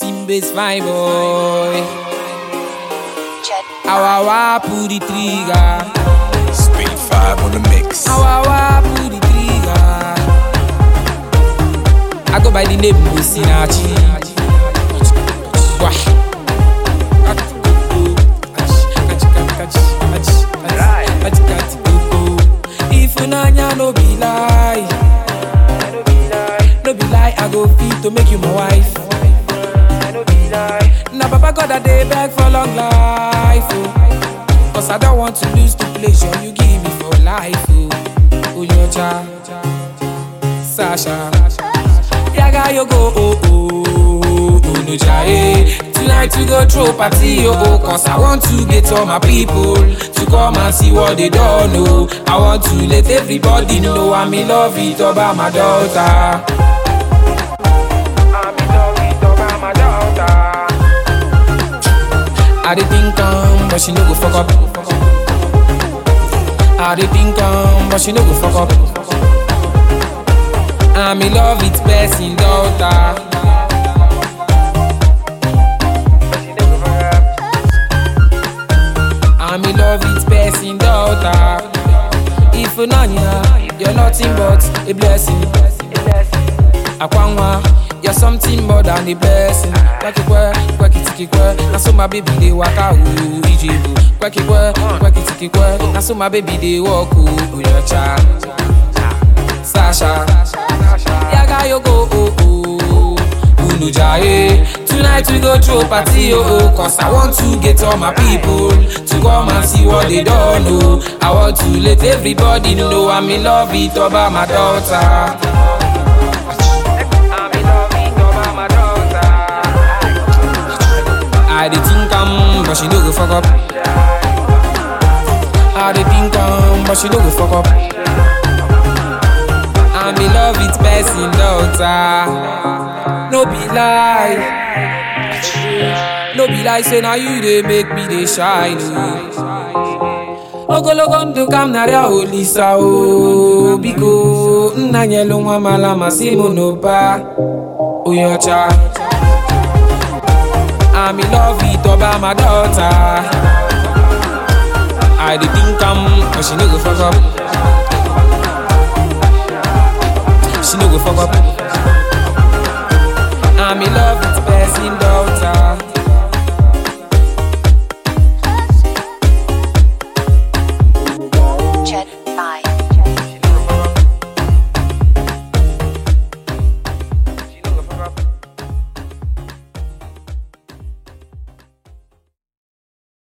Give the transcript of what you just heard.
Team base fine boy. Jet. Awawa pull the trigger. Speed 5 on the mix. Awawa pull the trigger. I go by the name Musinachi. Wah. If you nanya no be lie, no be lie, I go fit to make you my wife. Now Papa God that they beg for long life, oh. Cause I don't want to lose the pleasure you give me for life, oh. Oh, your child, Sasha. Yaga yo go, oh, oh, oh, no jaye. Tonight we go throw party, oh, oh, cause I want to get all my people to come and see what they don't know. I want to let everybody know I'm in love with about my daughter. I'm in love with about my daughter. I dey think um, but she no go fuck up. I dey think um, but she no go fuck up. I'm in love with person daughter. I'm in love with person daughter. If you know you're nothing but a blessing. Akwanwa, you're something more than a blessing. Kwekikwe, kwekitikikwe, na so my baby dey waka o ijebu. Kwekikwe, kwekitikikwe, na so my baby dey walk o oyocha. Sasha, yaga yo go oh oh. Unu jaye, tonight we go throw party oh oh. Cause I want to get all my people to come and see what they don't know. I want to let everybody know I'm in love with Oba my daughter. I'm in love with Oba my daughter. I dey think am, but she no go fuck up. I dey think am, but she no go fuck up. I'm in love with person daughter. No be lie. No be lie, say now you dey make me dey shine. oh. ogologo ndụ ka m narịa olisa o biko nna nyelu nwa mala masị m n'ụba onye ọcha I'm in love with Oba my daughter I dey think am but she no go fuck up She no go fuck up